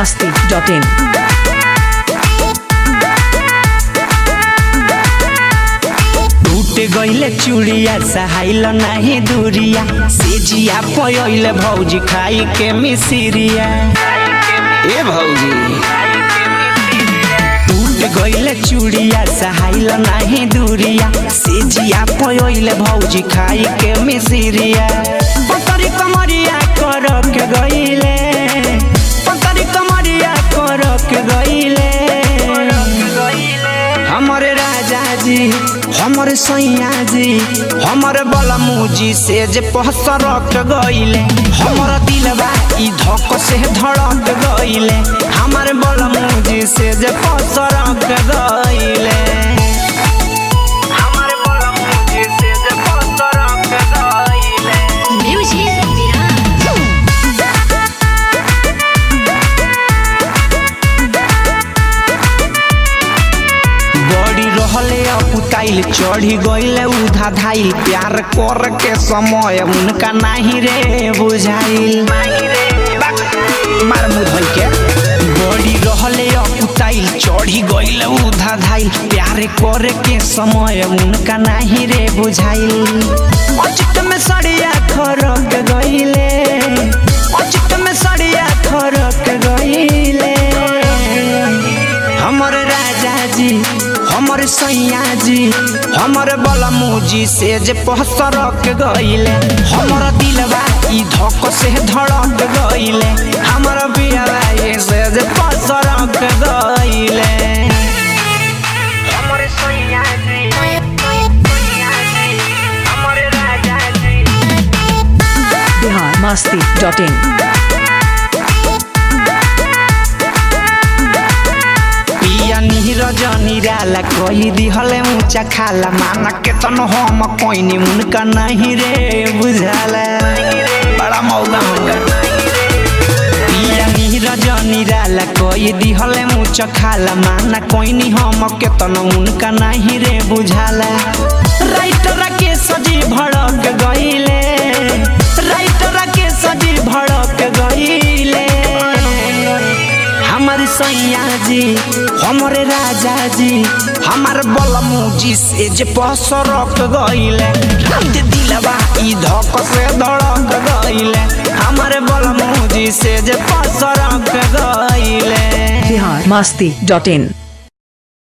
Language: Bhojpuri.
masti.in. टूट गईले चूड़िया सहाइल नाही दूरिया सेजिया पयले भौजी खाई के मिसिरिया ए भौजी टूट गईले चूड़िया सहाइल नाही दूरिया सेजिया पयले भौजी खाई के मिसिरिया पतरी कमरिया कर के गईले पतरी कमरिया कर के गईले हमारे राजा जी हमारे सैया जी हमारे बलमूजी से जे पहसरक गईले हमारा दिलवा ई धक से धड़क गईले हमारे बलमूजी से जे पहसरक गईले हमारे बलमूजी से जे पहसरक गईले Music Viral. बड़ी रहले अपुताइल चढ़ी गईले उधा धाइल प्यार कर के समय उनका नहीं रे बुझाइल मार मुँह धोइ के बड़ी रहले अपुताइल चढ़ी गईले उधा धाइल प्यार करे के समय उनका नहीं रे बुझाइल अचित में सड़िया खरक गईले अचित में सड़िया खरक गईले हमर राजा जी हमर सैया जी हमर बलमूजी से जे पहसरक गईले हमर दिलवा ई धक से धड़क गईले हमर बियावा ये से जे पहसरक गईले हमर सैया जी हमर राजा जी Bihar masti.in. पिया नीरज निराला कही दिहले ऊंचा खाला माना के तन हम कोइनी उनका नहीं रे बुझाला बड़ा मौका होगा पिया नीरज निराला कही दिहले ऊंचा खाला माना कोइनी हम के तन उनका नहीं रे बुझाला राइटर के सजी भड़क गईले राइटर के सजी भड़क गईले हमारे सैया जी हमारे राजा जी हमारे बलमूजी से जे पसरक गईले रात दिलवा ई धक से धड़क गईले हमारे बलमूजी से जे पसरक गईले Bihar masti.in.